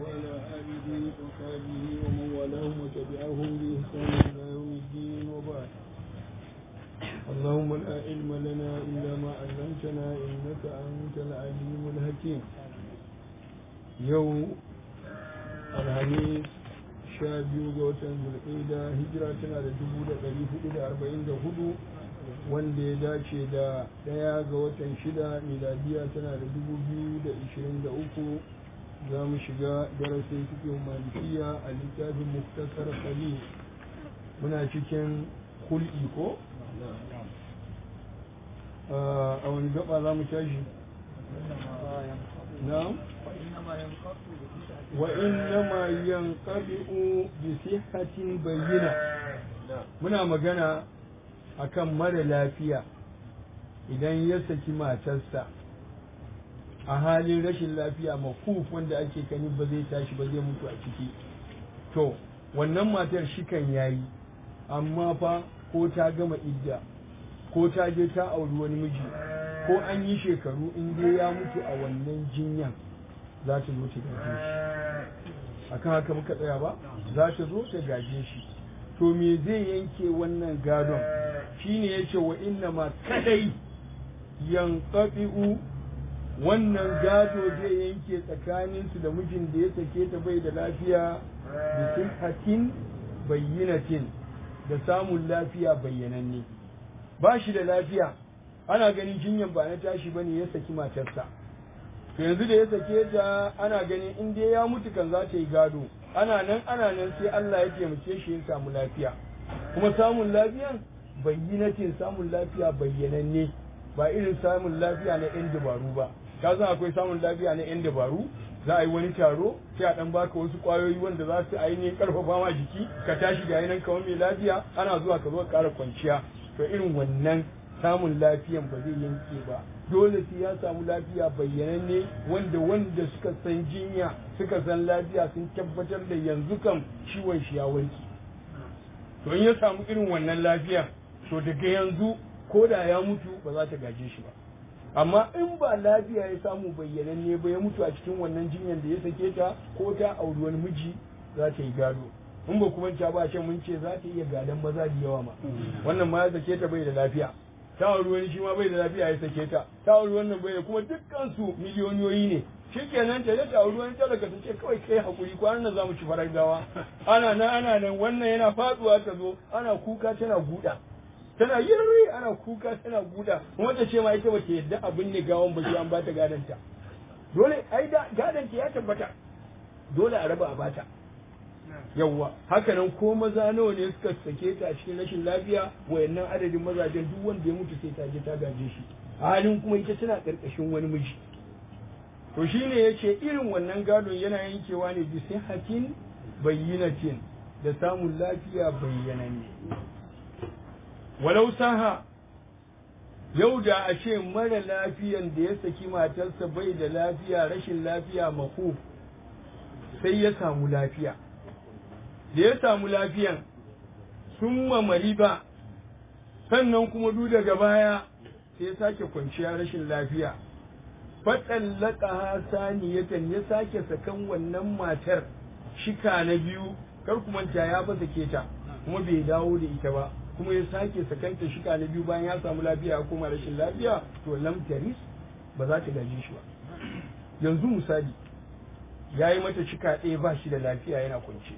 وعلى آله وصحبه ومن والاهم وتبعهم بإحسان إلى يوم الدين وبعد اللهم لا علم لنا إلا ما علمتنا إنك أنت العليم الحكيم يوم الحديث sha biyu ga watan zulƙida hijira tana da dubu da ɗari hudu da arba'in da hudu wanda ya dace da ɗaya ga watan shida miladiya tana da dubu biyu da ishirin da uku za mu shiga darasin cikin malikiya a littafin muktasar khalil muna cikin hul'i ko a wani gaba za mu tashi na وإنما ينقطع بصحة بينة muna magana akan mara lafiya idan ya saki matarsa a halin rashin lafiya makuf wanda ake kani ba zai tashi ba zai mutu a ciki to wannan matar shikan yayi amma fa ko ta gama idda ko ta je ta auri wani miji ko an yi shekaru in dai ya mutu a wannan jinyan za ta zo ta gaje shi akan haka muka tsaya ba za ta zo ta gaje shi to me zai yanke wannan gadon shine yace wa inna ma kadai yanqabi'u wannan gado zai yanke tsakanin su da mijin da ya sake ta bai da lafiya da sihhatin bayyinatin da samun lafiya bayyananne ba shi da lafiya ana ganin jinyan ba na tashi bane ya saki matarsa to yanzu da ya sake ta ana ganin in dai ya mutu kan za ta yi gado ana nan ana nan sai Allah ya taimake shi ya samu lafiya kuma samun lafiyan bayyinatin samun lafiya bayyananne ba irin samun lafiya na yan dabaru ba ka san akwai samun lafiya na yan dabaru za a yi wani taro sai a dan baka wasu kwayoyi wanda za su ainihin karfafa ma jiki ka tashi ga yanan kamar mai lafiya ana zuwa ka zo ka kara kwanciya to irin wannan samun lafiyan ba zai yanke ba dole sai ya samu lafiya bayyananne wanda wanda suka san jinya suka san lafiya sun tabbatar da yanzu kam ciwon shi ya warke to in ya samu irin wannan lafiya to daga yanzu ko da ya mutu ba za ta gaje shi ba amma in ba lafiya ya samu bayyananne ba ya mutu a cikin wannan jinyar da ya sake ta ko ta auri wani miji za ta yi gado in ba kuma ta ba ce mun ce za ta iya gadon maza da yawa ma wannan ma ya sake ta bai da lafiya ta auri wani shi ma bai da lafiya ya sake ta ta auri wannan bai da kuma dukkan su miliyoniyoyi ne shikenan ta ta auri wani talaka ta ce kawai kai hakuri kwanan nan zamu ci farar gawa ana nan ana nan wannan yana faduwa ta zo ana kuka tana guda tana yirri ana kuka tana guda kuma ta ce ma ita bace yadda abin ne gawan ba an bata gadanta dole ai da gadanta ya tabbata dole a raba a bata yawwa hakanan ko maza nawa ne suka sake ta a cikin rashin lafiya wayannan adadin mazajen duk wanda ya mutu sai ta je ta gaje shi a halin kuma ita tana karkashin wani miji to shine yace irin wannan gadon yana yankewa ne bi sihatin bayyinatin da samun lafiya bayyananne walau saha yau da a ce mara lafiyan da ya saki matarsa bai da lafiya rashin lafiya makuf sai ya samu lafiya da ya samu lafiyan sun mamari ba sannan kuma duk daga baya sai ya sake kwanciya rashin lafiya faɗan laƙa saniyatan ya sake sakan wannan matar shika na biyu kar kuma ya ba sake ta kuma bai dawo da ita ba kuma ya sake sakanta shika na biyu bayan ya samu lafiya ya koma rashin lafiya to lam taris ba za ta gaji shi ba yanzu misali ya yi mata shika ɗaya ba shi da lafiya yana kwance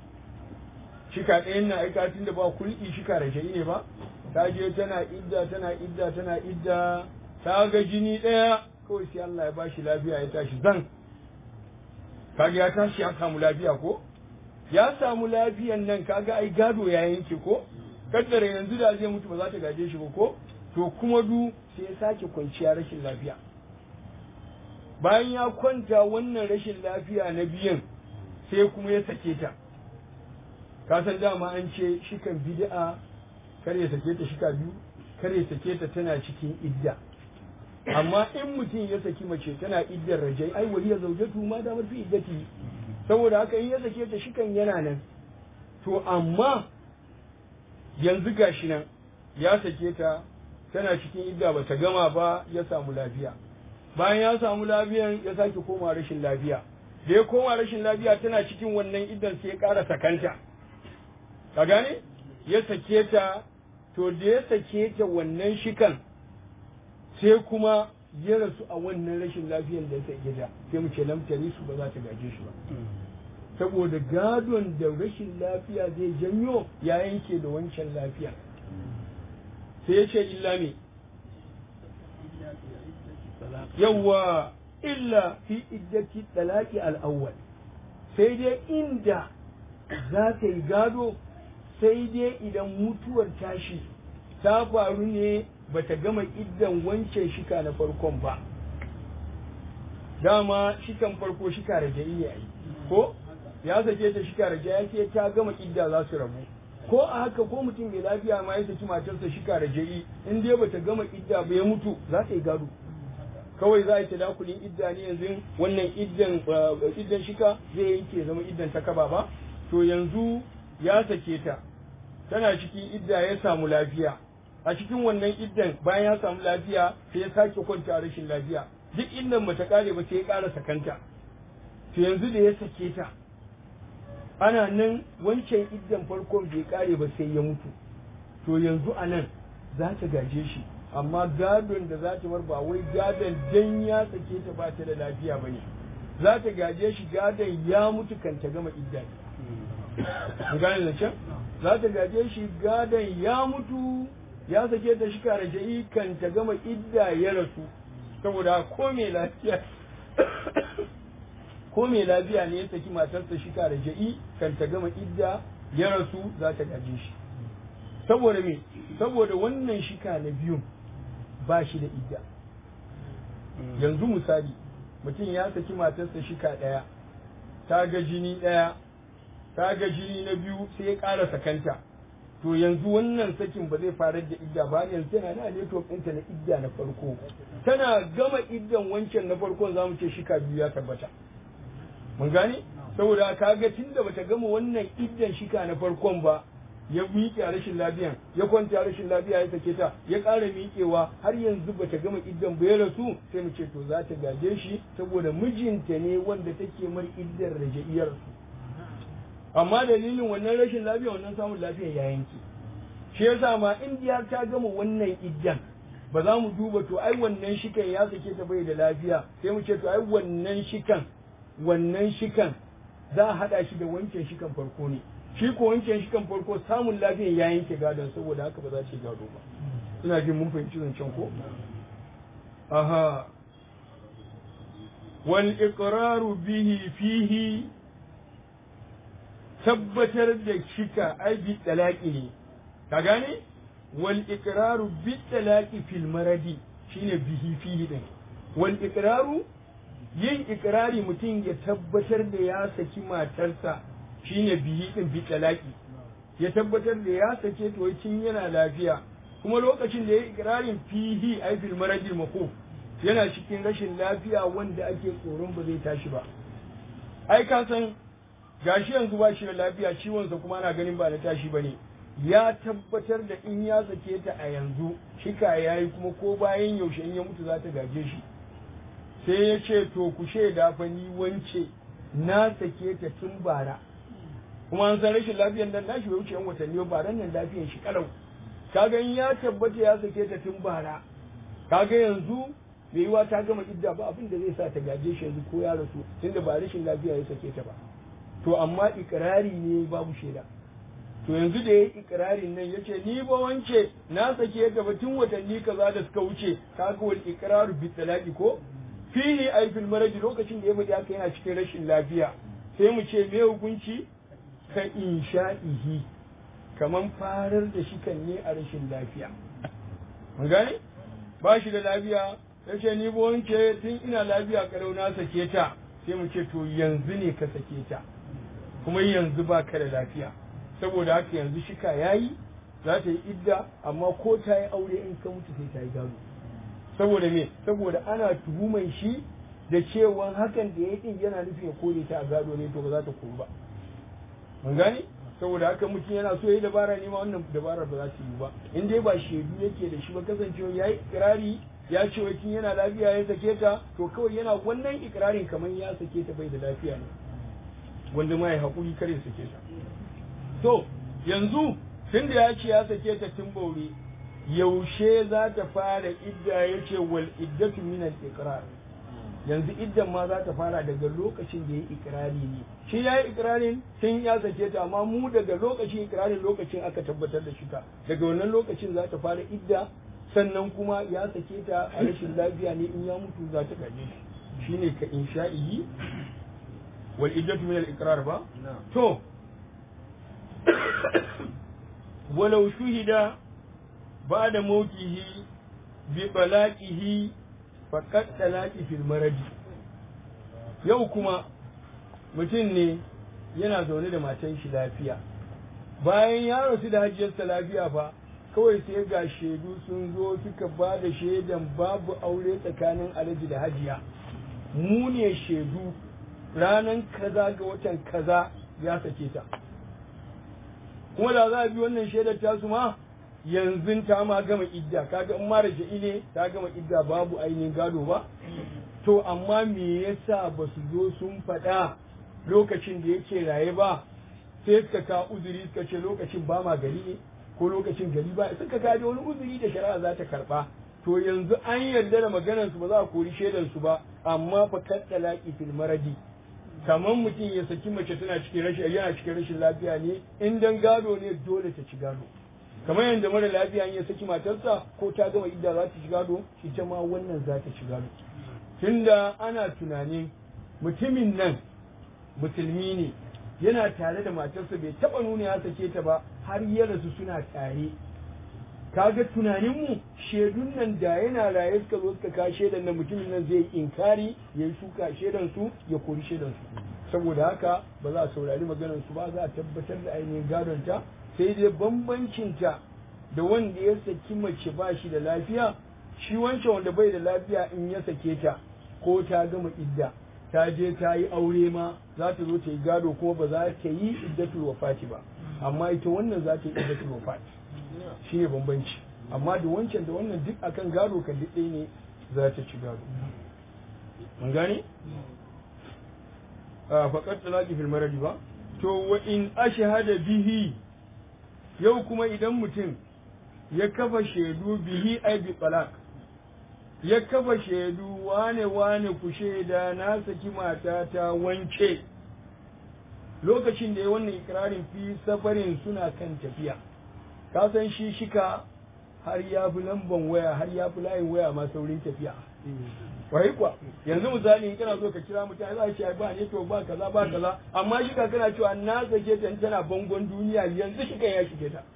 shika ɗayan na aika tun da ba kulki shika rajai ne ba ta je tana idda tana idda tana idda ta ga jini ɗaya kawai sai Allah ya ba shi lafiya ya tashi zan kaga ya tashi ya samu lafiya ko ya samu lafiyan nan kaga ai gado ya yanke ko kaddara yanzu da zai mutu ba za ta gaje shi ba ko to kuma du sai ya sake kwanciya rashin lafiya bayan ya kwanta wannan rashin lafiya na biyan sai kuma ya sake ta ka san dama an ce shikan bid'a kar ya sake ta shika biyu kar ya sake ta tana cikin idda amma in mutum ya saki mace tana iddar rajai ai wali ya zaujatu ma da fi iddati saboda haka in ya sake ta shikan yana nan to amma yanzu gashi nan ya sake ta tana cikin idda ba ta gama ba ya samu lafiya bayan ya samu lafiyan ya sake koma rashin lafiya da ya koma rashin lafiya tana cikin wannan iddan sai ya ƙara sakanta ka gane ya sake ta to da ya sake ta wannan shikan sai kuma ya rasu a wannan rashin lafiyan da ya gida sai mu ce lamtari su ba za ta gaje shi ba saboda gadon da rashin lafiya zai janyo ya yanke da wancan lafiya sai ya ce illa me yawwa illa fi iddati talaki al-awwal sai dai inda za ta yi gado sai dai idan mutuwar tashi ta faru ne bata gama iddan wancan shika na farkon ba dama shikan farko shika da jayi ya yi ko ya sake ta shika da jayi sai ta gama idda za su rabu ko a haka ko mutum mai lafiya ma ya saki matarsa shika da jayi in dai bata gama idda ba ya mutu za ta yi gado kawai za a yi tadakulin idda ne yanzu wannan iddan iddan shika zai yanke zama iddan ta kaba ba to yanzu ya sake ta tana cikin idda ya samu lafiya a cikin wannan iddan bayan ya samu lafiya sai ya sake kwanta rashin lafiya duk indan bata kare ba sai ya ƙara sakanta to yanzu da ya sake ta ana nan wancan iddan farkon bai kare ba sai ya mutu to yanzu a nan za ta gaje shi amma gadon da za ta bar ba wai gadon dan ya sake ta ba ta da lafiya ba ne za ta gaje shi gadon ya mutu kan ta gama idda ne gane da can za ta gaje shi gadon ya mutu ya sake ta shi karaja'i kan ta gama idda ya rasu saboda ko mai lafiya ko mai lafiya ne ya saki matarsa shi karaja'i kan ta gama idda ya rasu za ta gaje shi saboda me saboda wannan shika na biyun ba shi da idda yanzu misali mutum ya saki matarsa shika ɗaya ta ga jini ɗaya ta ga jini na biyu sai ya ƙara sakanta to yanzu wannan sakin ba zai farar da idda ba yanzu tana na network ɗinta na idda na farko tana gama iddan wancan na farkon za mu ce shika biyu ya tabbata mun gane saboda kaga tunda bata gama wannan iddan shika na farkon ba ya miƙe a rashin lafiyan ya kwanta rashin lafiya ya sake ta ya ƙara miƙewa har yanzu bata gama iddan ba ya rasu sai mu ce to za ta gaje shi saboda mijinta ne wanda take mar iddar raja'iyar su amma dalilin wannan rashin lafiya wannan samun lafiya ya yanke shi yasa ma indiya ta gama wannan iddan ba za mu duba to ai wannan shikan ya sake ta bai da lafiya sai mu ce to ai wannan shikan wannan shikan za a haɗa shi da wancan shikan farko ne shi ko wancan shikan farko samun lafiya ya yanke gadon saboda haka ba za ta gado ba ina jin mun fahimci zancen ko aha wal iqraru bihi fihi tabbatar da shika ai bi talaqi ne ka gane wal iqraru bi talaqi fil maradi shine bihi fihi din wal iqraru yin ikrari mutum ya tabbatar da ya saki matarsa shine bihi din bi talaqi ya tabbatar da ya sake to cin yana lafiya kuma lokacin da ya ikrarin fihi ai fil maradi maquf yana cikin rashin lafiya wanda ake tsoron ba zai tashi ba ai ka san gashi yanzu ba shi da lafiya ciwonsa kuma ana ganin ba na tashi ba ne ya tabbatar da in ya sake ta a yanzu shika ya yi kuma ko bayan yaushe in ya mutu za ta gaje shi sai ya ce to ku shaida fa ni wance na sake ta tun bara kuma an san rashin lafiyar nan nashi bai wuce yan watanni ba ran nan lafiyar shi kalau kaga in ya tabbata ya sake ta tun bara kaga yanzu bai yiwa ta gama idda ba abin da zai sa ta gaje shi yanzu ko ya rasu tunda ba rashin lafiya ya sake ta ba to amma ikirari ne babu shaida to yanzu da ya yi ikirarin nan ya ce ni ba wance na sake ta ba tun watanni kaza da suka wuce kaga wal ikraru bi talaqi ko fihi ay fil maradi lokacin da ya faɗi haka yana cikin rashin lafiya sai mu ce me hukunci ka insha'ihi kaman farar da shi kan ne a rashin lafiya mun gane ba shi da lafiya ya ce ni ba wance tun ina lafiya kalau na sake ta sai mu ce to yanzu ne ka sake ta kuma yanzu ba ka da lafiya saboda haka yanzu shika ya yi za ta yi idda amma ko ta yi aure in ka mutu sai ta yi gado saboda me saboda ana tuhuman shi da cewa hakan da ya yi din yana nufin ya kore ta a gado ne to ba za ta koru ba mun gane saboda haka mutum yana so ya yi dabara ne ma wannan dabarar ba za ta yi ba in dai ba shaidu yake da shi ba kasancewa ya yi kirari ya ce wai kin yana lafiya ya sake ta to kawai yana wannan ikirarin kamar ya sake ta bai da lafiya ne wanda ma ya haƙuri kare sake ta to yanzu tun da ya ce ya sake ta tun baure yaushe za ta fara idda ya ce wal iddatu min al iqrar yanzu iddan ma za ta fara daga lokacin da ya yi ikirari ne shi ya yi ikirarin tun ya sake ta amma mu daga lokacin ikirarin lokacin aka tabbatar da shi ta daga wannan lokacin za ta fara idda sannan kuma ya sake ta a rashin lafiya ne in ya mutu za ta gaje shi shine ka insha'ihi wal iddatu min al iqrar ba to walau shuhida ba'da mautihi bi balaqihi faqad talaqi fil maradi yau kuma mutum ne yana zaune da matan shi lafiya bayan ya rasu da hajjiyarsa lafiya fa kawai sai ga shaidu sun zo suka ba da shaidan babu aure tsakanin alhaji da hajiya mu ne shaidu ranan kaza ga watan kaza ya sake ta kuma da za a bi wannan shaidar tasu ma yanzu ta ma gama idda kaga in mara ne ta gama idda babu ainihin gado ba to amma me yasa ba su zo sun faɗa lokacin da yake raye ba sai suka ka uzuri suka ce lokacin ba ma gari ne ko lokacin gari ba suka ka wani uzuri da shari'a za ta karɓa to yanzu an yarda da maganar su ba za a kori shaidar su ba amma fa kaddalaki fil maradi kamar mutum ya saki mace tana cikin rashin yana cikin rashin lafiya ne in dan gado ne dole ta ci gado kamar yadda mara lafiya ya saki matarsa ko ta gama idda za ta ci gado ita ma wannan za ta ci gado tunda ana tunanin mutumin nan musulmi ne yana tare da matarsa bai taba nuna ya sake ta ba har ya rasu suna tare kaga tunaninmu shaidun nan da yana raye suka zo suka kawo shaidan nan mutumin nan zai inkari ya yi shuka shaidan su ya kori shaidan su saboda haka ba za a saurari maganar su ba za a tabbatar da ainihin gadon ta sai dai bambancin ta da wanda ya saki mace ba shi da lafiya shi wancan wanda bai da lafiya in ya sake ta ko ta gama idda ta je ta yi aure ma za ta zo ta yi gado kuma ba za ta yi iddatul wafati ba amma ita wannan za ta yi iddatul wafati shi ne bambanci amma da wancan da wannan duk akan gado kan duk ɗaya ne za ta ci gado mun gane a faƙar talaki fil maradi ba to wa in ashhada bihi yau kuma idan mutum ya kafa shaidu bihi ai bi talaq ya kafa shaidu wane wane ku shaida na saki mata ta wance lokacin da ya wannan ikirarin fi safarin suna kan tafiya ka san shi shika har ya fi lamban waya har ya fi layin waya ma saurin tafiya wai kuwa yanzu misali in kana so ka kira mutane za a ce ba ne to ba kaza ba kaza amma shika kana cewa na sake ta tana bangon duniya yanzu shika ya shige ta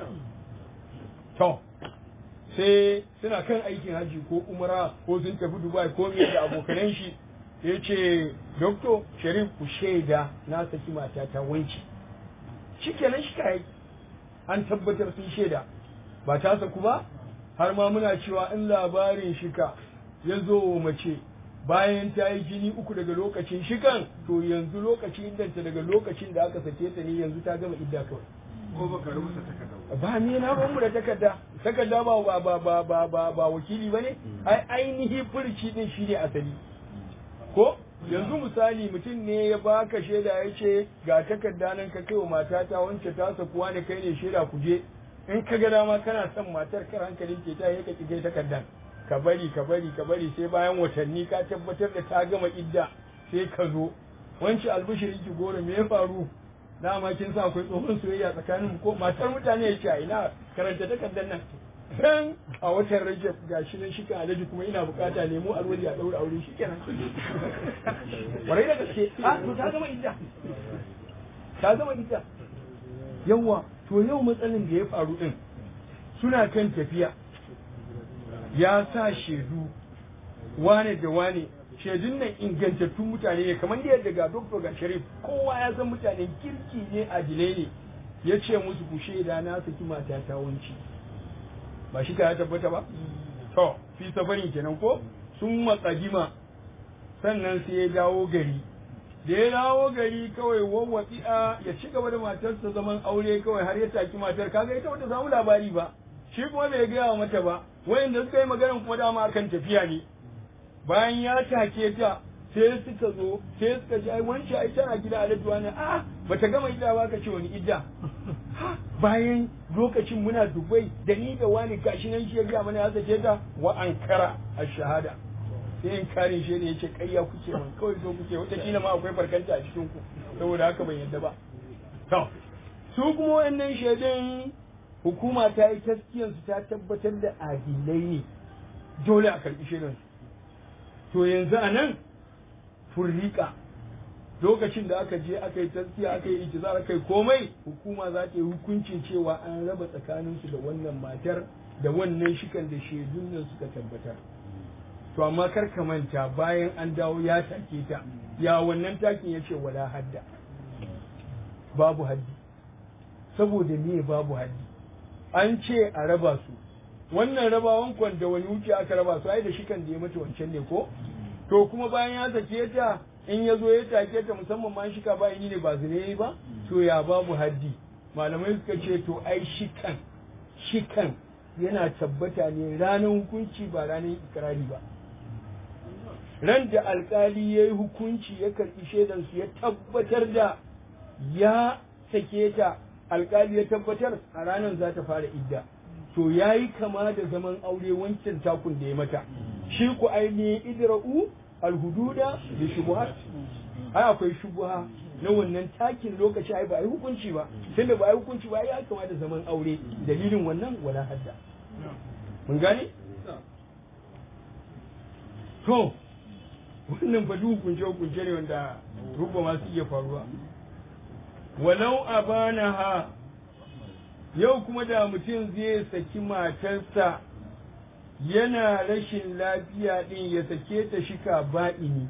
to sai suna kan aikin haji ko umara ko sun tafi dubai ko me da abokanan shi ya ce doktor sharif ku shaida na saki mata ta wanci shikenan shi kai an tabbatar sun shaida ba ta saku ba har ma muna cewa in labarin shika ya zo mace bayan ta yi jini uku daga lokacin shikan to yanzu lokacin iddanta daga lokacin da aka sake ta ne yanzu ta gama idda kawai ko baka rubuta takarda ba ni na ban mu da takarda takarda ba ba ba ba ba ba, ba wakili bane ai ainihi furci din shi ne asali ko yanzu misali mutum ne ya baka shaida ya ce ga takarda nan ka kai wa matata wance ta sakuwa ne kai ne shaida ku je in ka ga dama kana son matar kar hankalin ke ta ya ka kai takardan ka bari ka bari ka bari sai bayan watanni ka tabbatar da ta gama idda sai ka zo wance albishirin ki goro me ya faru dama kin sa akwai tsohon soyayya tsakanin ko matar mutane ya ce a ina karanta takardar nan dan a watan rajab gashi nan shi kan alaji kuma ina bukata nemo alwali a daura aure shi kenan warai da gaske a to ta gama idda ta gama idda yawa to yau matsalin da ya faru din suna kan tafiya ya sa shaidu wane da wane shaidun nan ingantattun mutane ne kamar yadda ga doktor ga sharif kowa ya san mutanen kirki ne adilai ne ya ce musu ku shaida na saki mata ta wanci ba shi ka ya tabbata ba to fi safarin kenan ko sun matsagima sannan sai ya dawo gari da ya dawo gari kawai wawwatsi'a ya ci gaba da matarsa zaman aure kawai har ya taki matar kaga ita wata samu labari ba shi kuma bai gaya mata ba wayanda suka yi magana kuma dama akan tafiya ne bayan ya take ta sai suka zo sai suka ji ai wancan ai tana gida alajuwa ne a bata gama idda ba ka ce wani idda bayan lokacin muna dubai da ni da wani gashi nan shi ya gaya mana ya sake ta wa ankara a shahada sai in kare shi ne yace kayya kuke man kawai so kuke wata kila ma akwai barkanta a cikin ku saboda haka ban yadda ba to su kuma wannan shaidun hukuma ta yi taskiyan su ta tabbatar da adilai ne dole a karbi shaidan to yanzu a nan furrika lokacin da aka je aka yi taskiya aka yi ijizar aka yi komai hukuma za ta yi hukuncin cewa an raba tsakaninsu da wannan matar da wannan shikan da shaidun nan suka tabbatar to amma kar ka manta bayan an dawo ya take ta ya wannan takin ya ce wala hadda babu haddi saboda me babu haddi an ce a raba su wannan rabawan kwan da wani wuce aka raba su ai da shikan da ya mata wancan ne ko to kuma bayan ya sake ta in ya zo ya take ta musamman ma shika ba ne ba zine ba to ya babu haddi malamai suka ce to ai shikan shikan yana tabbata ne ranar hukunci ba ranar ikirari ba ran da alkali ya yi hukunci ya karɓi shaidansu ya tabbatar da ya sake ta alkali ya tabbatar a ranar za ta fara idda to ya yi kama da zaman aure wancan takun da ya mata shi ku ainihin idra'u alhududa da shubuhat ai akwai shubuha na wannan takin lokaci ai ba a yi hukunci ba tunda ba a yi hukunci ba ya kama da zaman aure dalilin wannan wala hadda mun gane to wannan fa duk hukunce hukunce ne wanda rubba ma su iya faruwa walau abanaha yau kuma da mutum zai saki matarsa yana rashin lafiya ɗin ya sake ta shika ba'ini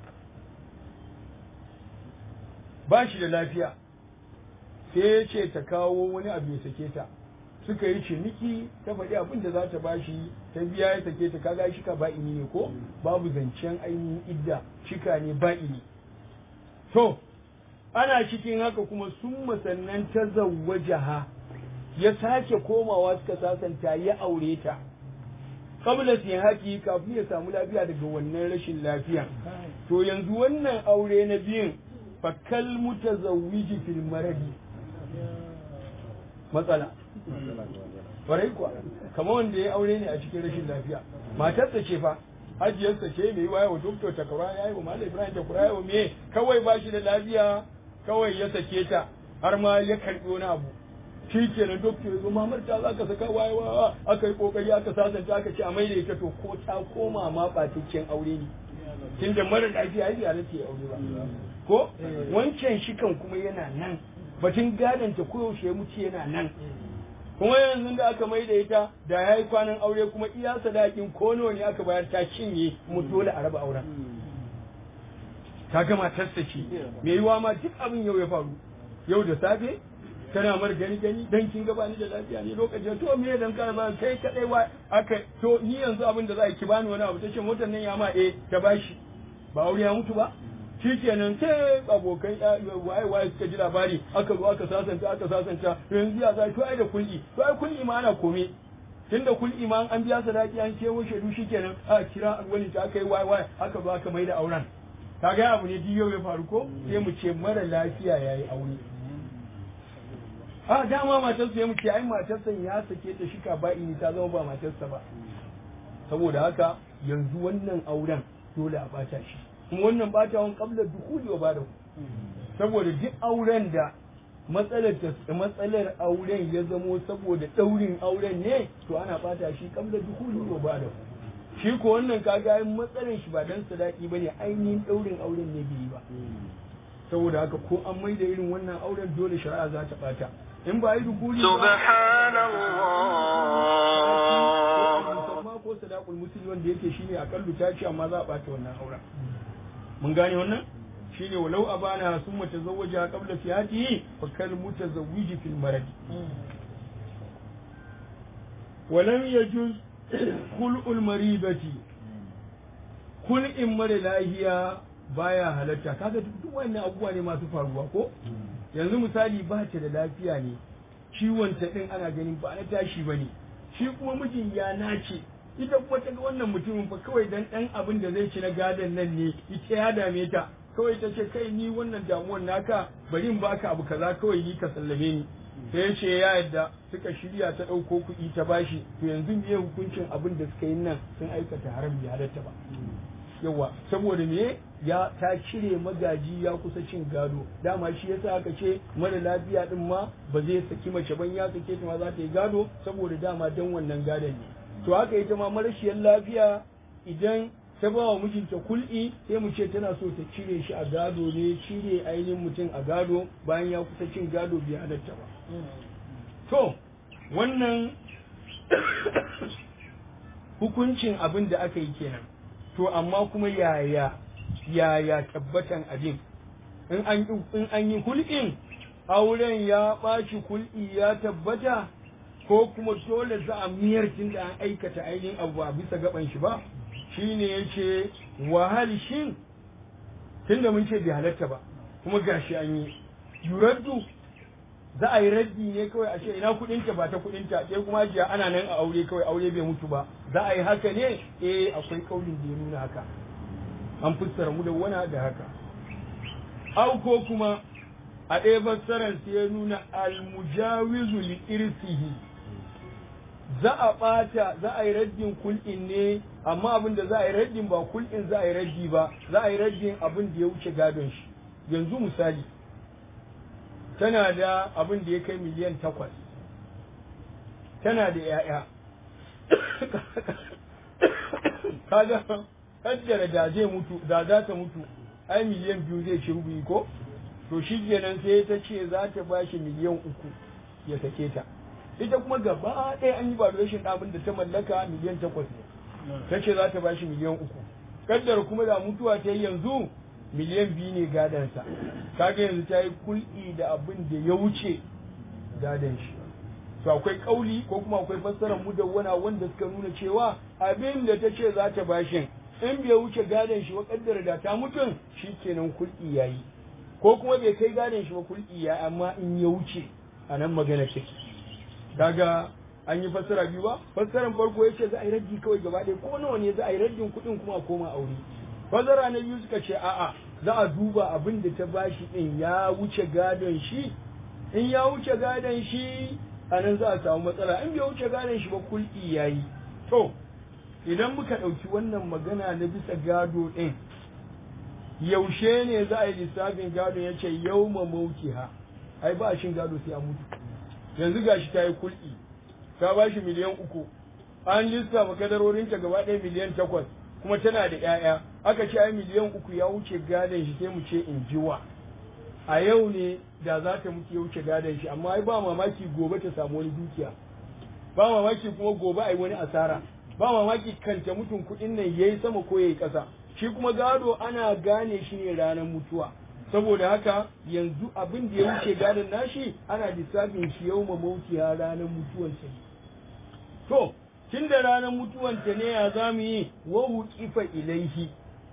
ba shi da lafiya sai ya ce ta kawo wani abu ya sake ta suka yi ciniki ta faɗi abin da za ta bashi ta biya ya sake ta kaga shika ba'ini ne ko babu zancen ainihin idda shika ne ba'ini to ana cikin haka kuma sun masannan ta zawwajaha ya sake komawa suka sasanta ya aure ta kabla haki kafin ya samu lafiya daga wannan rashin lafiya to yanzu wannan aure na biyun fakal mutazawwiji fil maradi matsala Kwarai kuwa, kamar wanda ya aure ne a cikin rashin lafiya. Matarsa ce fa, hajiyarsa ce mai waya wa doktor ta kura ya yi wa Malam Ibrahim ta kura ya wa me kawai ba shi da lafiya kawai ya sake ta har ma ya karɓi wani abu. Shi ke nan doktor ya zo mamar ta za ka saka waye wa aka yi kokari aka sasanta aka ce a maida ita to ko ta koma ma ɓataccen aure ne. Tun da mara lafiya ya halatta ya aure ba. Ko wancan shikan kuma yana nan batun gadon ta koyaushe ya mutu yana nan. kuma yanzu da aka mai da ita da ya yi kwanan aure kuma iya sadakin ko nawa ne aka bayar ta cinye mu dole a raba auren ta gama tasta ce me yiwa ma duk abin yau ya faru yau da safe tana mar gani gani dan kin gaba ni da lafiya ne lokacin to me dan ka ba kai kadai wa aka to ni yanzu abin da za ki bani wani abu tace motar nan ya ma eh ta bashi ba aure ya mutu ba shikenan sai abokan waye waye suka ji labari aka zo aka sasanta aka sasanta yanzu ya zai to ai da kulli to ai kulli ma ana kome tunda kulli ma an biya sadaki an kewo shaidu shikenan a kira alwali ta aka yi waye waye aka zo aka mai da auren kaga abu ne duk yau ya faru ko sai mu ce mara lafiya yayi aure a dama matarsa ya mu ce ai matarsa ya sake ta shika ba'i ne ta zama ba matarsa ba saboda haka yanzu wannan auren dole a bata shi kuma wannan batawan kabla dukuli wa bada saboda duk auren da matsalar matsalar auren ya zamo saboda daurin auren ne to ana bata shi kabla dukuli wa bada shi ko wannan kaga yin matsalar shi ba dan sadaki bane ainihin daurin auren ne bai ba saboda haka ko an maida irin wannan auren dole shari'a za ta bata in ba yi dukuli subhanallah ko sadaqul muslim wanda yake shine akallu ta ce amma za a bata wannan auren mun gane wannan shine walau abana sun mutazawwaja qabla fiyatihi fa kal mutazawwiji fil marad walam yajuz kul'ul maridati kul'in mara lahiya baya halatta kaga duk wannan abubuwa ne masu faruwa ko yanzu misali ba ta da lafiya ne ciwon ta din ana ganin ba na tashi bane shi kuma mijin ya nace ita kuma ta ga wannan mutumin fa kawai dan dan abin da zai ci na gadon nan ne ita ya dame ta kawai ta ce kai ni wannan damuwar naka bari in baka abu kaza kawai ni ka sallame ni sai ya ce ya yadda suka shirya ta ɗauko kuɗi ta bashi to yanzu me hukuncin abin da suka yi nan sun aikata haram bai halatta ba yawa saboda me ya ta cire magaji ya kusa cin gado dama shi yasa aka ce mara lafiya din ma ba zai saki mace ban ya sake ta ma za ta yi gado saboda dama dan wannan gadon ne to haka ita ma marashiyar lafiya idan ta ba wa mijinta kul'i sai mu ce tana so ta cire shi a gado ne cire ainihin mutum a gado bayan ya kusa cin gado bai halatta ba to wannan hukuncin abin da aka yi kenan to amma kuma yaya yaya tabbatan abin in an in an yi hulɗin auren ya ɓaci kul'i ya tabbata ko kuma dole za a miyar tun da an aikata ainihin abu a bisa gaban shi ba shine yace wahal shin tunda mun ce bai halatta ba kuma gashi an yi yuraddu za a yi raddi ne kawai a ce ina kudinta ba ta kudinta sai kuma jiya ana nan a aure kawai aure bai mutu ba za a yi haka ne eh akwai kaulin da ya nuna haka an fassara mu da wana da haka au ko kuma a ɗaya fassarar sai ya nuna almujawizu li irsihi za a ɓata za a yi raddin kul'in ne amma abin da za a yi raddin ba kul'in za a yi raddi ba za a yi raddin abin da ya wuce gadon shi yanzu misali tana da abin da ya kai miliyan takwas tana da ‘ya'ya kaga kaddara da zai mutu da za ta mutu ai miliyan biyu zai ci rubuyi ko to shi kenan sai ta ce za ta ba shi miliyan uku ya sake ta ita kuma gaba ɗaya an yi valuation abin da ta mallaka miliyan takwas ne ta ce za ta ba shi miliyan uku kaddara kuma da mutuwa ta yi yanzu miliyan biyu ne gadansa kaga yanzu ta yi kul'i da abin da ya wuce gadan shi to akwai kauli ko kuma akwai fassarar mudawwana wanda suka nuna cewa abin da ta ce za ta bashin in bai wuce gadon shi ba kaddara da ta mutum shikenan kul'i yayi ko kuma bai kai gadon shi ba kul'i ya amma in ya wuce a nan magana take kaga an yi fassara biyu ba fassarar farko yace za a yi raddi kawai gaba ɗaya ko nawa ne za a yi raddin kuɗin kuma a koma aure fasara na biyu suka ce a'a za a duba abin da ta bashi din ya wuce gadon shi in ya wuce gadon shi a nan za a samu matsala in bai wuce gadon shi ba kulki yayi to idan muka ɗauki wannan magana na bisa gado ɗin yaushe ne za a yi lissafin gado ya ce yau ma ha ai ba shin gado sai a mutu yanzu gashi ta yi kulki ta bashi miliyan uku an lissafa kadarorinta gaba ɗaya miliyan takwas kuma tana da ‘ya'ya aka ce ai miliyan uku ya wuce gadon shi sai mu ce in jiwa a yau ne da za ta mutu ya wuce gadon shi amma ai ba mamaki gobe ta samu wani dukiya ba mamaki kuma gobe ai wani asara ba mamaki kanta mutum kuɗin nan yayi sama ko yayi ƙasa shi kuma gado ana gane shi ne ranar mutuwa saboda haka yanzu abin da ya wuce gadon nashi ana lissafin shi yau ma mautiya ranar mutuwan sa to tun da ranar mutuwanta ne ya za mu yi wahu kifa ilaihi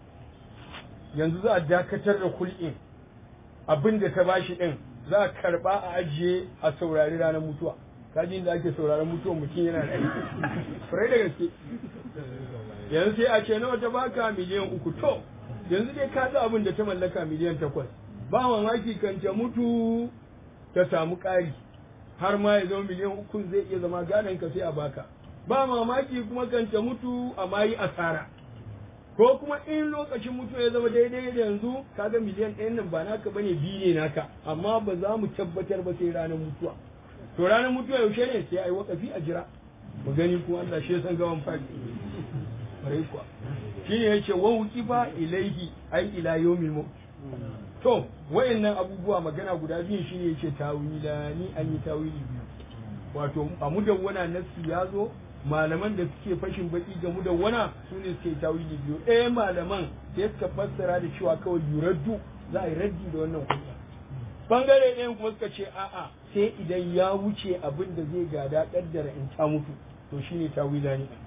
yanzu za a dakatar da kul'in abin da ta bashi ɗin za a karɓa a ajiye a saurari ranar mutuwa kajin da ake sauraron mutuwan mutum yana da aiki farai da gaske yanzu sai a ce nawa ta baka miliyan uku to yanzu dai ka ga abin da ta mallaka miliyan takwas ba mamaki kan ta mutu ta samu ƙari har ma ya zama miliyan uku zai iya zama gadon ka sai a baka ba mamaki kuma kan ta mutu amma yi asara ko kuma in lokacin mutu ya zama daidai da yanzu kaga miliyan ɗayan nan ba naka bane biyu ne naka amma ba za mu tabbatar ba sai ranar mutuwa to ranar mutuwa yaushe ne sai ai wakafi a jira mu gani kuma Allah shi san gawan fadi bare kuwa shine yace wa wuqifa ilaihi ai ila yawmil maut to wayannan abubuwa magana guda biyu shine yace tawila ni an yi tawili biyu wato a mudawwana nassi ya zo malaman da suke fashin baki ga mudawwana su ne suke tawili biyu ɗaya malaman sai suka fassara da cewa kawai yuraddu za a yi raddi da wannan hujja bangare ɗayan kuma suka ce a'a sai idan ya wuce abin da zai gada kaddara in ta mutu to shine tawila ne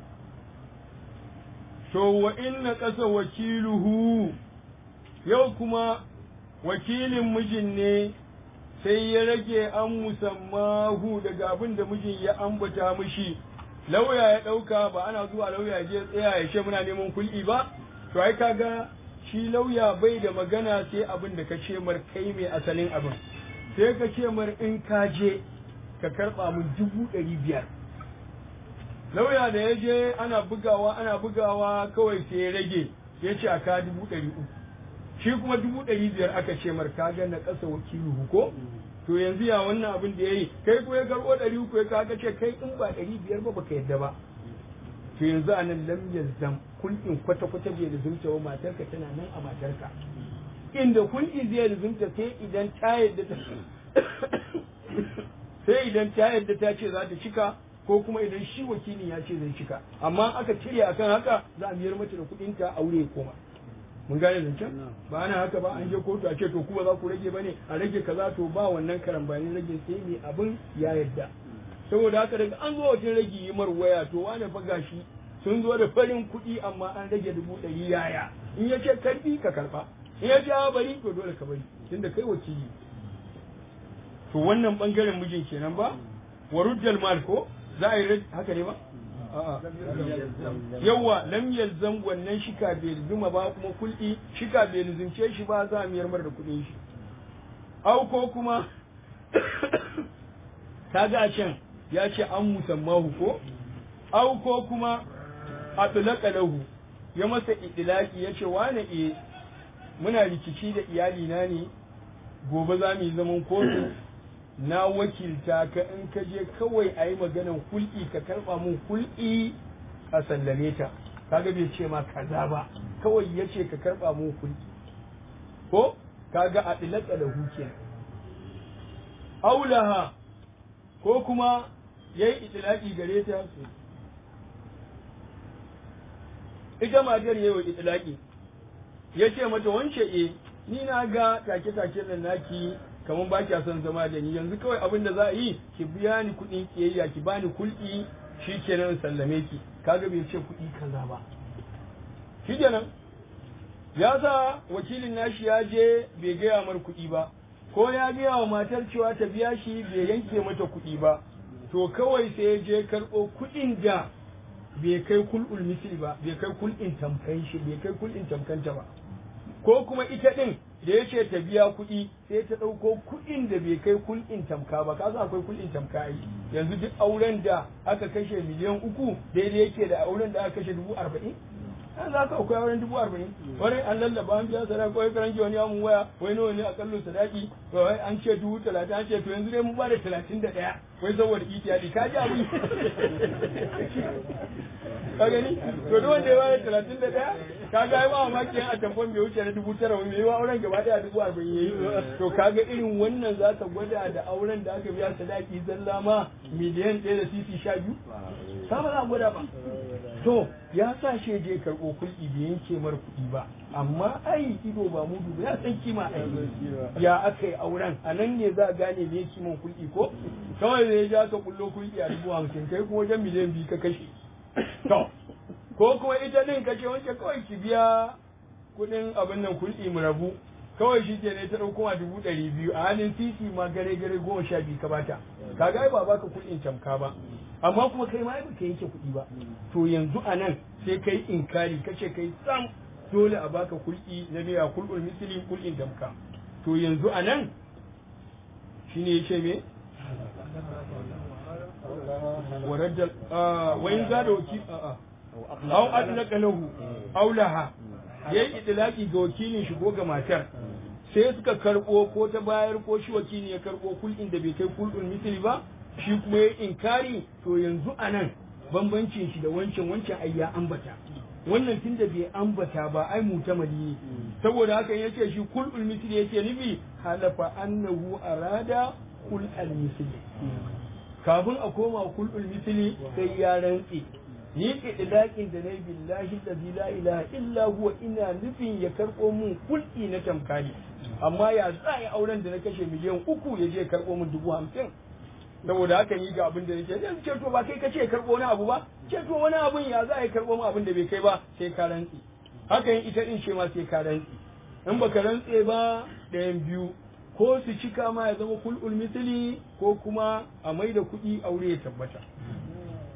to wa inna qasa wakiluhu yau kuma wakilin mijin ne sai ya rage an musammahu daga abin da mijin ya ambata mishi lauya ya ɗauka ba ana zuwa lauya je tsaya ya ce muna neman kul'i ba to ai kaga shi lauya bai da magana sai abin da ka ce mar kai mai asalin abin sai ka ce mar in ka je ka karɓa mun dubu ɗari biyar lauya da ya je ana bugawa ana bugawa kawai sai ya rage ya ce a ka dubu ɗari uku shi kuma dubu ɗari biyar aka ce mar ka ga na ƙasa wakilu ko to yanzu ya wannan abin da ya yi kai ko ya karɓo ɗari uku ya kaga ce kai in ba ɗari biyar ba baka yadda ba to yanzu a nan lam yalzam kulkin kwata kwata bai lizumta wa matarka tana nan a matarka inda kulki zai lizumta sai idan ta yadda ta sai idan ta yadda ta ce za ta cika ko kuma idan shi wakili ya ce zai cika amma aka cire akan haka za a miyar mata da kuɗin ta aure ya koma mun gane zancen ba ana haka ba an je kotu a ce to kuma za ku rage bane a rage kaza to ba wannan karambanin rage sai mai abin ya yadda saboda haka daga an zo wajen rage yi mar waya to wane fa gashi sun zo da farin kuɗi amma an rage dubu ɗari yaya in ya ce karbi ka karba in ya ce a bari to dole ka bari tunda kai wakili to wannan bangaren mijin kenan ba wa ruddal mal ko za a yi haka ne ba yawa lam yalzam wannan shika bai zuma ba kuma kul'i shika bai lizumce shi ba za a miyar mar da kuɗin shi au ko kuma kaga can ya ce an musammahu ko au ko kuma a tulaka lahu ya masa idilaki ya ce wane e muna rikici da iyalina ne gobe za mu yi zaman kotu na wakilta ka in ka je kawai a yi maganan hul'i ka karɓa mun hul'i a sallame ta kaga bai ce ma kaza ba kawai ya ce ka karɓa mun hul'i ko kaga a dilaka da huke aulaha ko kuma ya yi itilaki gare ta ita matar ya yi itilaki ya ce mata wance e ni na ga take-take nan naki kamar ba kya son zama da ni yanzu kawai abin da za a yi ki biya ni kuɗin kiyayya ki bani kulɗi shi kenan sallame ki kaga bai ce kuɗi kaza ba shi kenan ya sa wakilin nashi ya je bai gaya mar kuɗi ba ko ya gaya wa matar cewa ta biya shi bai yanke mata kuɗi ba to kawai sai ya je karɓo kuɗin da bai kai kul'ul misli ba bai kai kul'in tamkan shi bai kai kul'in tamkanta ba ko kuma ita ɗin da ya ce ta biya kuɗi sai ta ɗauko kuɗin da bai kai kul'in tamka ba ka san akwai kul'in tamka ai yanzu duk auren da aka kashe miliyan uku daidai yake da auren da aka kashe dubu arba'in an za ka akwai auren dubu arba'in wani an lallaba an biya sadaka ko karan wani ya mun waya wai nawa ne akallo sadaki wai an ce dubu talatin an ce to yanzu dai mun ba da talatin da ɗaya wai saboda itiyadi ka ji abin ka gani to duk wanda ya bada talatin da ɗaya ka ga ai ba mamaki a tamfon bai wuce na dubu tara wani mai auren gaba ɗaya dubu arba'in yayi to ka ga irin wannan za ka gwada da auren da aka biya sadaki zalla ma miliyan ɗaya da sisi sha biyu ka ba za a gwada ba to ya sa shi je karɓo kulɗi bai yanke mar kuɗi ba amma ai ido ba mudu ba ya san kima ai ya aka yi auren a nan ne za a gane me kiman kulɗi ko kawai da ya ja ka kullo kulɗi a dubu hamsin kai kuma wajen miliyan biyu ka kashe to ko kuma ita din kace wanke kawai ki biya kuɗin abin nan kulɗi mu rabu kawai shi ke ne ta ɗauko ma dubu ɗari biyu a halin titi ma gare gare goma sha biyu ka bata kaga ai ba baka kuɗin tamka ba amma kuma kai ma ai baka yanke kuɗi ba to yanzu a nan sai kai inkari kace kai sam dole a baka kulɗi na biya kulɗul misli kulɗin tamka to yanzu a nan shine yace me ورد وين زاد وكيل أو أدلك له أو لها yayi idlaki ga wakilin shi ko ga matar sai suka karbo ko ta bayar ko shi wakili ya karbo kul'in da bai kai kul'ul misli ba shi kuma ya inkari to yanzu anan bambancin shi da wancan wancan ai ya ambata wannan tunda bai ambata ba ai mutamali ne saboda haka yace shi kul'ul misli yake nufi halafa annahu arada kul'al misli kafin a koma kul'ul misli sai ya rantse ni idlaqin da nayi billahi allazi la ilaha illa huwa ina nufin ya karbo mun kul'i na tamkari amma ya za ya auren da na kashe miliyan uku ya je karbo mun dubu hamsin saboda haka ni ga abin da nake yanzu ce to ba kai kace karbo wani abu ba ce to wani abun ya za ya karbo mun abin da bai kai ba sai ka rantse haka yin ita din ce ma sai ka rantse in baka rantse ba ɗayan biyu ko su cika ma ya zama kul'ul misli ko kuma a mai da kuɗi aure ya tabbata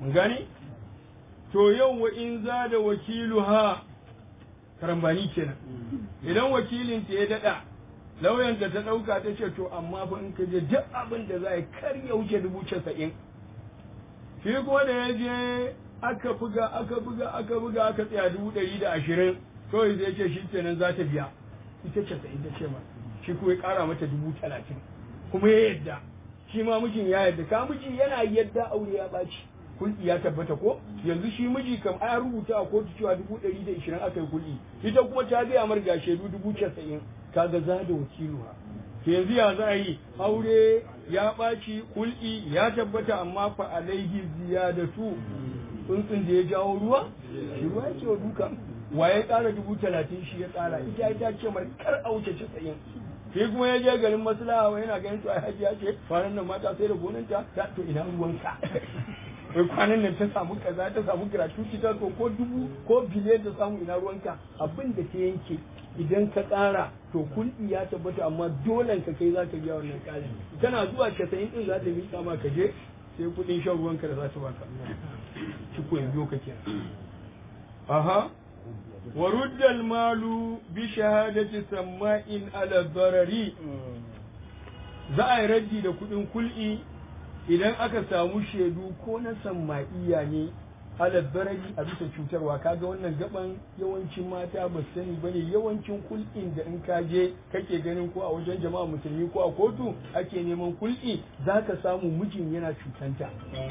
mun gane to yau wa in za da wakiluha karambani kenan idan wakilin ta ya dada lauyanta ta dauka ta ce to amma fa in ka je duk abin da za a kar ya wuce dubu casa'in shi kuma da ya je aka buga aka buga aka buga aka tsaya dubu ɗari da ashirin kawai zai ce shi kenan za ta biya ita casa'in ta ce ma shi kuma ya ƙara mata dubu talatin kuma ya yadda shi ma mijin ya yadda ka miji yana yadda aure ya ɓaci kulɗi ya tabbata ko yanzu shi miji kam a rubuta a kotu cewa dubu ɗari da ishirin aka yi kulɗi ita kuma ta gaya mar ga shaidu dubu casa'in kaga za da wakiluwa to yanzu ya za a yi aure ya ɓaci kulɗi ya tabbata amma fa alaihi ziyadatu tsuntsun da ya jawo ruwa shi ruwa ya ce wa duka wa ya ƙara dubu talatin shi ya ƙara ita ita ce mar kar a wuce casa'in shi kuma ya je garin maslaha wa yana ganin to ai hajiya ce kwanan nan mata sai da gonanta ta to ina ruwanka wai kwanan nan ta samu kaza ta samu gratuity ta so ko dubu ko biliyan ta samu ina ruwanka abin da ta yanke idan ka ƙara to kulɗi ya tabbata amma dolen ka kai za ka biya wannan ƙarin tana zuwa casa'in ɗin za ta miƙa ma ka je sai kuɗin shan ruwanka da za ta baka ciko yanzu ka kenan aha wa ruddal malu bi shahadati samma'in ala darari za a yi raddi da kuɗin kul'i idan aka samu shaidu ko na samma'iya ne alal barari a bisa cutarwa kaga wannan gaban yawancin mata ba su sani bane yawancin kul'in da in ka je kake ganin ko a wajen jama'a musulmi ko a kotu ake neman kul'i zaka samu mijin yana cutanta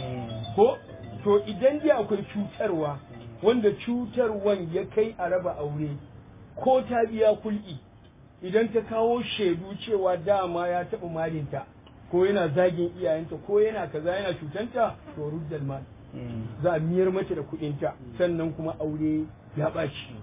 ko to idan dai akwai cutarwa wanda cutarwan ya kai a raba aure ko ta biya kul'i idan ta kawo shaidu cewa dama ya taɓa malinta ko yana zagin iyayenta ko yana kaza yana cutanta to ruddal mal za a miyar mata da kuɗinta sannan kuma aure ya ɓaci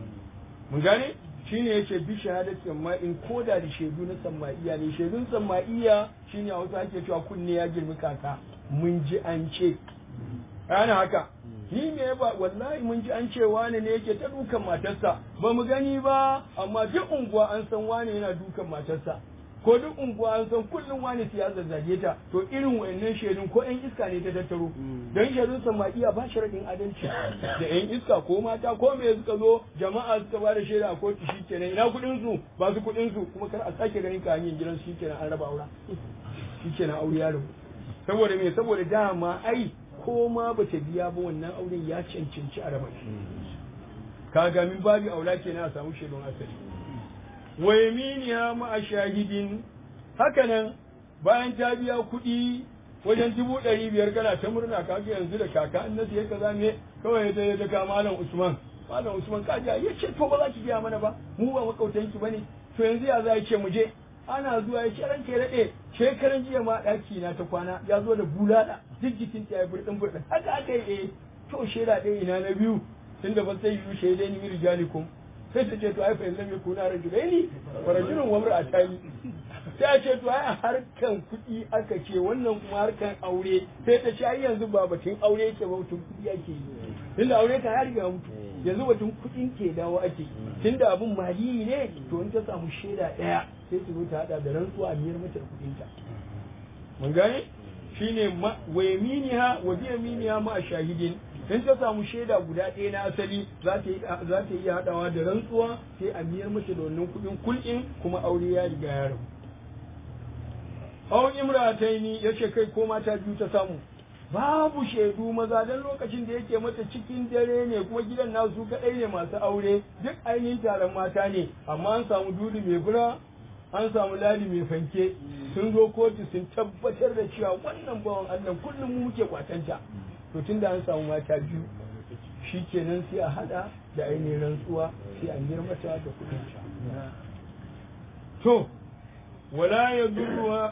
mun gane shine yace bi shahadati amma in koda da shaidu na samma'iya ne shaidun samma'iya shine a wasu ake cewa kunne ya girmi kaka mun ji an ce ana haka ni me ba wallahi mun ji an ce wani ne yake ta dukan matarsa ba mu gani ba amma duk unguwa an san wani yana dukan matarsa ko duk unguwa an san kullum wani ya zazzage ta to irin wayannan shaidun ko yan iska ne ta tattaro dan shaidun samadiya ba sharadin adalci da yan iska ko mata ko me suka zo jama'a suka ba da shaida a kotu shikenan ina kudin su ba su kudin su kuma kar a sake ganin ka hanyar gidan shikenan an raba aura shikenan aure ya rabu saboda me saboda dama ai ko ma bata biya ba wannan auren ya cancanci a raba shi kaga min babu aula kenan a samu shaidun asali wa yaminiya ma'a shahidin hakanan bayan ta biya kuɗi wajen dubu ɗari biyar kana ta murna kaga yanzu da kaka an nasu ya kaza me kawai ya ya daga malam usman malam usman kaja ya ce to ba za ki biya mana ba mu ba makautanki bane to yanzu ya za ya ce mu je ana zuwa ya ce ranke ya daɗe shekaran jiya ma ɗaki na ta kwana ya zo da bulala duk jikin ta ya burɗin burɗin haka aka yi eh to shaida ɗaya ina na biyu tunda ba sai yi shaidai ni rijalikum sai ta ce to ai fa yanzu mai kuna rajulaini wa rajulun wa mar'atani sai a ce to ai a harkan kuɗi aka ce wannan kuma harkan aure sai ta ce ai yanzu ba batun aure yake ba batun kuɗi ake yi tunda aure ka ya riga mutu yanzu batun kuɗin ke dawo ake tunda abun mali ne to in ta samu shaida ɗaya sai ta zo ta hada da rantsuwa a miyar mata da kuɗinta mun gane shine wa yaminiha wa bi yaminiha ma shahidin in ta samu shaida guda ɗaya na asali za ta iya haɗawa da rantsuwa sai a miyar mace da wannan kuɗin kul'in kuma aure ya riga ya rabu. Awon imrataini ya ce kai ko mata biyu ta samu babu shaidu maza don lokacin da yake mata cikin dare ne kuma gidan nasu kaɗai ne masu aure duk ainihin taron mata ne amma an samu dudu mai bura an samu ladi mai fanke sun zo kotu sun tabbatar da cewa wannan bawan Allah kullum mu muke kwatanta to tun da an samu mata biyu shi kenan sai a hada da ainihin rantsuwa sai a mata da kudin ta to wala ya durruwa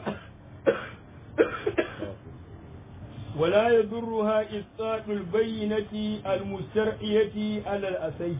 ولا يضرها إسقاط البينة المسترعية على الأسيه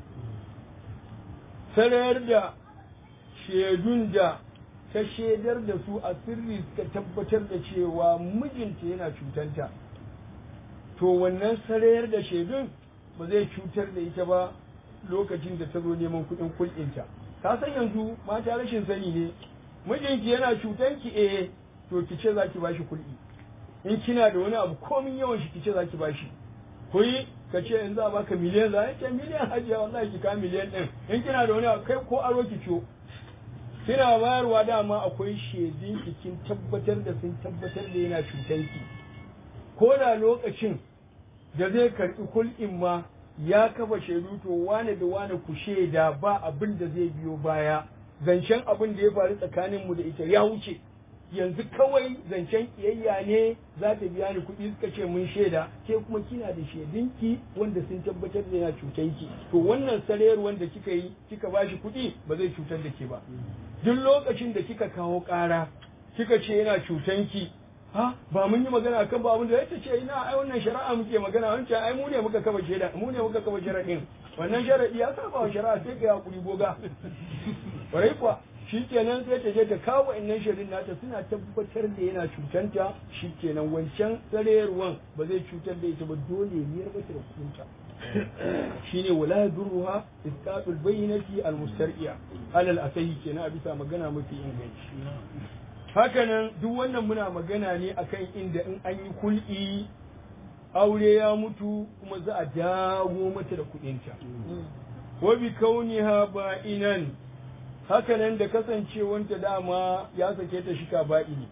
sanar da shaidun da ta shaidar da su a sirri suka tabbatar da cewa mijinta yana cutanta to wannan sarayar da shaidun ba zai cutar da ita ba lokacin da ta zo neman kuɗin kulɗinta ka san yanzu mata rashin sani ne mijinki yana cutanki eh to ki ce za ki bashi kulɗi in kina da wani abu komin yawan shi kice zaki bashi ko yi ka ce in za a baka miliyan za a ce miliyan hajiya wallahi ki ka miliyan din in kina da wani abu kai ko aro ki ciyo kina bayarwa dama akwai shaidun kin tabbatar da sun tabbatar da yana cutar ki ko da lokacin da zai karɓi kul'in ma ya kafa shaidu to wane da wane ku shaida ba abin da zai biyo baya zancen abin da ya faru tsakanin mu da ita ya wuce yanzu kawai zancen kiyayya ne za ta biya ni kuɗi suka ce mun shaida ke kuma kina da shaidunki wanda sun tabbatar da yana cutanki to wannan sarayar wanda kika yi kika bashi kuɗi ba zai cutar da ke ba duk lokacin da kika kawo ƙara kika ce yana cutanki ha ba mun yi magana akan ba abin da ya ce ina ai wannan shari'a muke magana wancan ai mu ne muka kafa shaida mu ne muka kafa sharadin wannan sharadi ya saba wa shari'a sai ka hakuri goga kwarai kuwa shikenan sai ta je ta kawo wa'annan shaidun nata suna tabbatar da yana cutanta shikenan wancan tsarewar ba zai cutar da ita ba dole ne ya mata da kuɗinta shine wala yadurruha isqatul bayyinati almustar'iya alal asahi kenan a bisa magana mafi inganci hakanan duk wannan muna magana ne akan inda in an yi kul'i aure ya mutu kuma za a dawo mata da kudinta wa bi kauniha ba'inan hakanan da kasancewanta dama ya sake ta shika ba'ini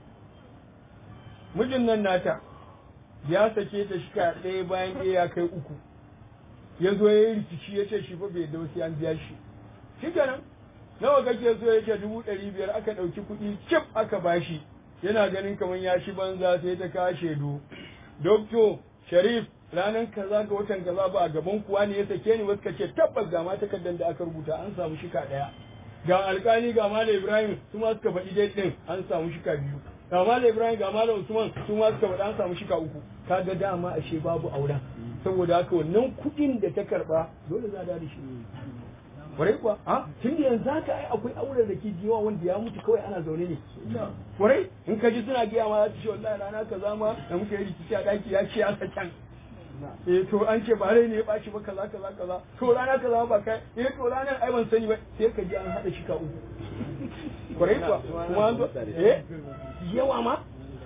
mijin nan nata ya sake ta shika ɗaya bayan ɗaya ya kai uku ya zo ya yi rikici ya ce shi fa bai da wasu an biya shi shi kenan nawa kake so ya ce dubu ɗari biyar aka ɗauki kuɗi cif aka bashi yana ganin kamar ya shi banza sai ta kawo shaidu dokto sharif ranar kaza ga watan kaza ba a gaban kuwa ne ya sake ni wasu ka ce tabbas ga ma takardar da aka rubuta an samu shika ɗaya ga alkali ga malam ibrahim su ma suka faɗi dai ɗin an samu shika biyu ga malam ibrahim ga malam usman su ma suka faɗi an samu shika uku kaga dama ashe babu auren saboda haka wannan kuɗin da ta karɓa dole za a da shi kwarai kuwa a tun da yanzu haka ai akwai auren da ke jiwa wanda ya mutu kawai ana zaune ne kwarai in ka ji suna gaya ma za su ce wallahi rana kaza ma da muka yi rikici a daki ya ce ya sakan eh to an ce ba rai ne ya baci ba kaza kaza kaza to rana kaza ba kai eh to ranar ai ban sani ba sai ka ji an hada shi ka uku kwarai kuwa kuma an zo eh yawa ma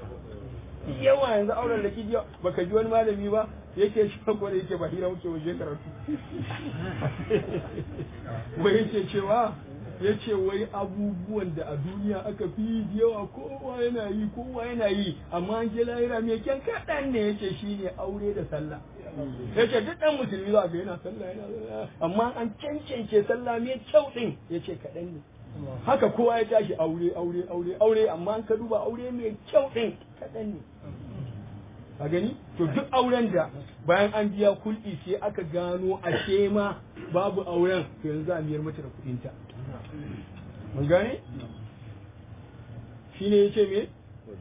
yawa yanzu auren da ke jiwa baka ji wani malami ba yake shi ko da yake ba hira muke waje karatu wai yake cewa ya ce wai abubuwan da a duniya aka fi yawa kowa yana yi kowa yana yi amma an je lahira mai kyan kaɗan ne yake shi ne aure da sallah ya ce duk ɗan musulmi za ga yana sallah yana amma an cancance sallah mai kyau ɗin ya ce kaɗan ne haka kowa ya tashi aure aure aure aure amma an ka duba aure mai kyau ɗin kaɗan ne a gani to duk auren da bayan an biya kulɗi sai aka gano a ma babu auren to yanzu a miyar mata da kuɗinta mun gane shine yace me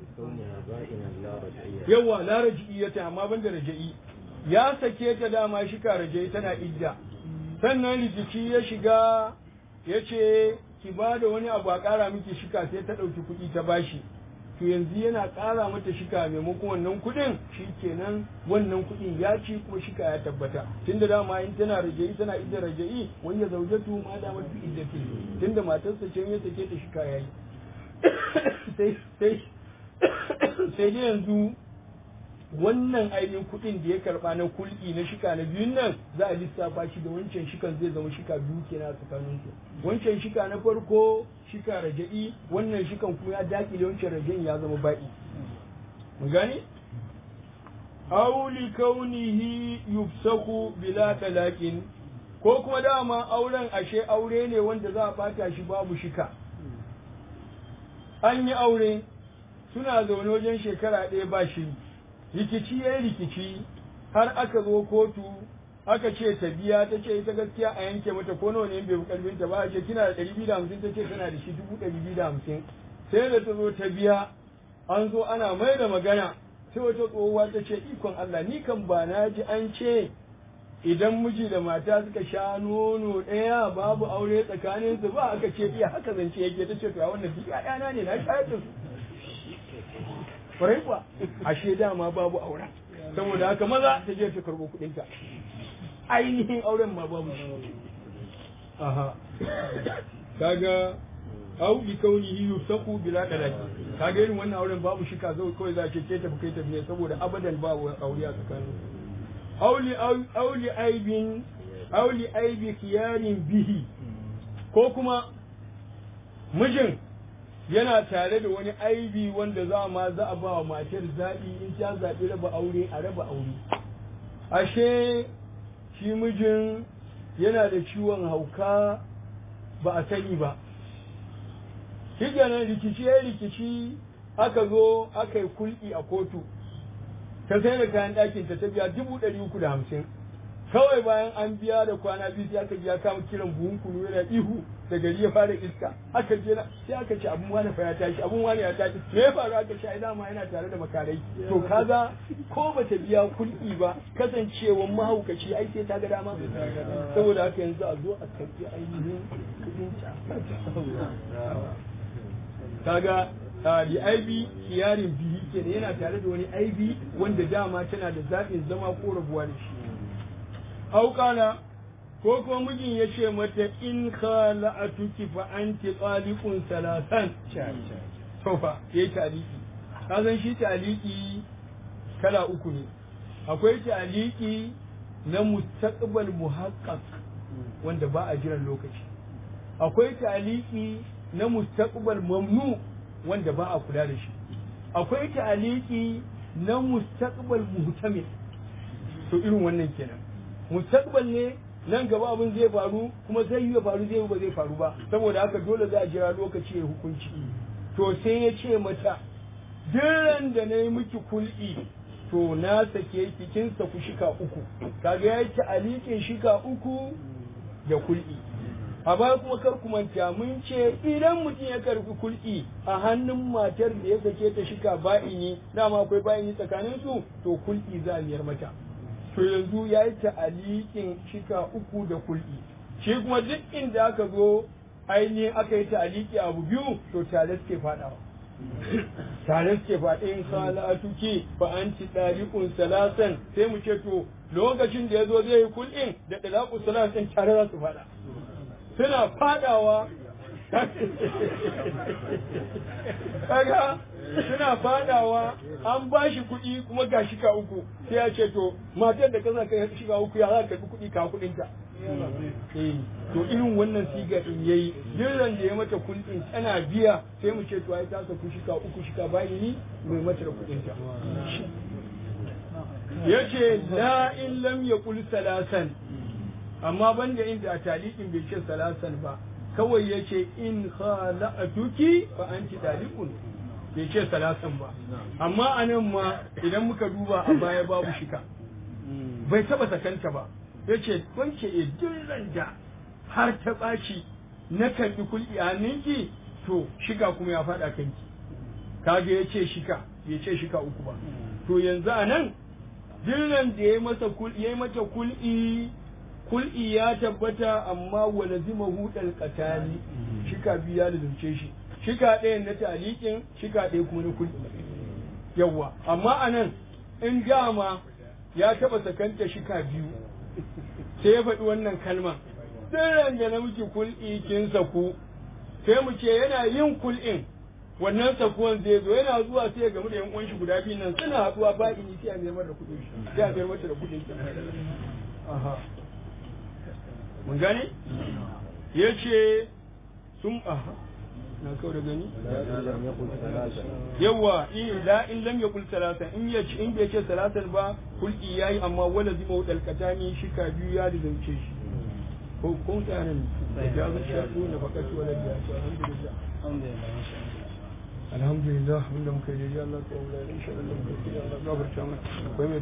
yawa la raji'iyata amma ban da raja'i ya sake ta dama shika raja'i tana idda sannan rikici ya shiga ya ce ki ba da wani abu a ƙara miki shika sai ta ɗauki kuɗi ta bashi to yanzu yana ƙara mata shika maimakon wannan kuɗin shi kenan wannan kuɗin ya ci kuma shika ya tabbata tunda dama in tana raja'i tana idda raja'i wani ya zaujatu ma da mafi iddati tunda matarsa ce ya sake ta shika ya yi sai sai sai dai yanzu wannan ainihin kuɗin da ya karɓa na kulki na shika na biyun nan za a lissafa shi da wancan shikan zai zama shika biyu kenan a tsakanin su wancan shika na farko shika raja'i wannan shikan kuma ya dakile wancan raja'in ya zama ba'i mun gane aw li kaunihi yufsaku bila talaqin ko kuma dama auren ashe aure ne wanda za a bata shi babu shika an yi aure suna zaune wajen shekara ɗaya ba shi rikici ya yi rikici har aka zo kotu aka ce ta biya ta ce ita gaskiya a yanke mata ko nawa ne bai karfin ta ba a ce kina da ɗari biyu da hamsin ta ce tana da shi dubu ɗari biyu da hamsin sai da ta zo ta biya an zo ana mai da magana sai wata tsohuwa ta ce ikon Allah ni kan ba na ji an ce idan miji da mata suka sha nono ɗaya babu aure tsakanin su ba aka ce iya haka zance yake ta ce to a wannan duk ƴaƴana ne na shayar da su kwarai kuwa ashe dama babu auren saboda haka maza ta je ta karɓo kuɗinta ainihin auren ma babu shi aha kaga au bi kaunihi yusaku bila dalaki kaga irin wannan auren babu shika zai kawai za ce ke tafi kai tafi ne saboda abadan ba aure a tsakanin auli auli aibin auli aibi kiyarin bihi ko kuma mijin yana tare da wani aibi wanda za ma za a ba wa matar zaɓi in ta zaɓi raba aure a raba aure ashe shi mijin yana da ciwon hauka ba a sani ba shi kenan rikici ya rikici aka zo aka yi kulki a kotu ta sai da kayan ɗakin ta ta biya dubu ɗari uku da hamsin kawai bayan an biya da kwana biyu sai aka biya kama kiran buhun kunu yana ihu da gari ya fara iska aka je na sai aka ce abun wani fa ya tashi abun wani ya tashi me ya faru aka ce ai dama yana tare da makarai to kaga ko bata biya kulki ba kasancewan mahaukaci ai sai ta ga dama saboda haka yanzu a zo a karbi ainihin kudin kaga li aibi kiyarin bihi kenan yana tare da wani aibi wanda dama tana da zaɓin zama ko rabuwa da shi auƙala ko kuma mijin ya ce mata in khala'atuki fa anti qaliqun salasan to fa yayi taliki ka san shi taliki kala uku ne akwai taliki na mustaqbal muhaqqaq wanda ba a jiran lokaci akwai taliki na mustaqbal mamnu wanda ba a kula da shi akwai taliki na mustaqbal muhtamil to irin wannan kenan mustaqbal ne nan gaba abin zai faru kuma zai yi faru zai yi ba zai faru ba saboda haka dole za a jira lokaci ya hukunci to sai ya ce mata diran da na yi miki kul'i to na sake ki kin saku shika uku kaga ya ci alikin shika uku da kul'i a baya kuma kar ku manta mun ce idan mutum ya karbi kul'i a hannun matar da ya sake ta shika ba'ini dama akwai ba'ini tsakanin su to kul'i za a miyar mata to yanzu ya yi ta'alikin shika uku da kul'i shi kuma duk inda aka zo ainihin aka yi ta'aliki abu biyu to tare suke faɗawa tare suke faɗin salatuki fa an ci ɗariƙun salasan sai mu ce to lokacin da ya zo zai yi kul'in da ɗalaƙun salasan tare za su faɗa suna faɗawa kaga suna fadawa an ba shi kuɗi kuma ga shika uku sai ya ce to matar da kasa kai shiga uku ya za ka karɓi kuɗi ka kuɗin ta to irin wannan siga din yayi jiran da ya mata kuɗin tana biya sai mu ce to ai ta saku shika uku shika bayi ni mai mata da kuɗin ta yace la in lam yaqul salasan amma banda inda a talikin bai ce salasan ba kawai yace in khala'atuki fa anti taliqun bai ce salasan ba amma a nan ma idan muka duba a baya babu shika bai taba sakanta ba ya ce wance e duk da har ta ɓaci na karɓi kulɗi a ninki to shika kuma ya faɗa kanki kaga ya ce shika bai ce shika uku ba to yanzu a nan dillan da ya masa ya mata kul'i kul'i ya tabbata amma wa lazima hudal qatali shika biyu ya lazumce shi shika ɗayan na talikin shika ɗaya kuma na kulli yawwa amma a nan in dama ya taɓa sakanta shika biyu sai ya faɗi wannan kalma tsiran da na miki kul'i kin saku sai mu ce yana yin kul'in wannan sakuwan zai zo yana zuwa sai ya gamu da yan uwanshi guda biyu nan suna haɗuwa ba ini sai a mayar da kuɗin shi sai a mayar mata da kuɗin shi aha mun gane yace sun aha na kawo da gani yawa in la in lam yaqul salatan in ya in bai ce salatan ba kulki yayi amma wala zima wadal katani shika biyu ya da zance shi ko ko ta nan da ya ga shaɗu na fakatu wala da alhamdulillah alhamdulillah wanda muka yi Allah ta wula insha Allah Allah gafarta mana